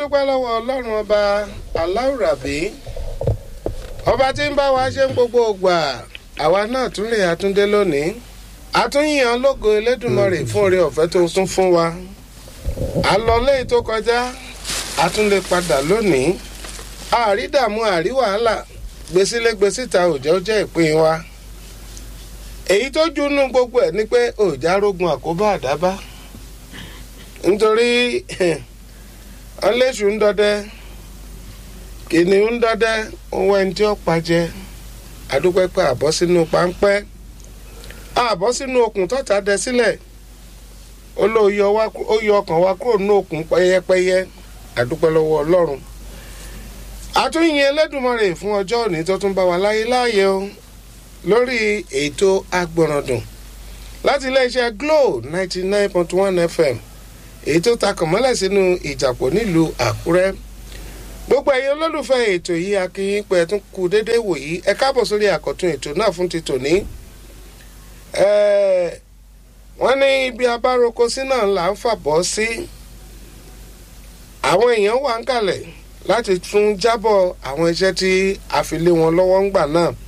dúpẹ́ lọ́wọ́ ọlọ́run ọba aláwùrábí ọba tí ń bá wa ṣe ń gbogbo ògbà àwa náà tún lè àtúndé lónìí àtúnyàn lógo elédùnmọ̀rè fún oore ọ̀fẹ́ tó tún fún wa àlọ́lé tó kọjá àtúndé padà lónìí àrídààmú àrí wàhálà gbèsílẹ̀ gbèsíta òjò jẹ́ ìpín wa èyí tó junú gbogbo ẹ̀ ni pé òjá rógun àkóbá àdábá nítorí ọlẹ́sù ń dọdẹ kìnìún ń dọdẹ owó ẹni tí ó pàjẹ àdúpẹ́pẹ́ àbọ̀ sínú páńpẹ́ àbọ̀ sínú okùn tọ́ta dẹ sílẹ̀ ó yọ ọkàn wa kúrò nínú okùn pẹ́yẹpẹ́yẹ àdúpẹ́ lọ́wọ́ ọlọ́run àtúnyìn Ẹlẹ́dùmarè fún ọjọ́ òní tó tún bá wa láyé láàyè o lórí ètò agbọ̀ràndùn láti iléeṣẹ́ Glo ninety nine point one FM èyí tó takàn mọ́lẹ̀ sínú ìjàpọ̀ nílùú Àkúrẹ́ gbogbo ẹ̀yin olólùfẹ́ ètò yìí akínyìn pé ẹ tún kú déédéé wò yìí ẹ káàbọ̀ sórí àkọ́tún ètò náà fún ti tòní. wọ́n ní ibi abároko sí náà là ń fàbọ̀ sí àwọn èèyàn wà ń kalẹ̀ láti tún jábọ̀ àwọn iṣẹ́ tí a fi lé wọn lọ́wọ́ ń gbà náà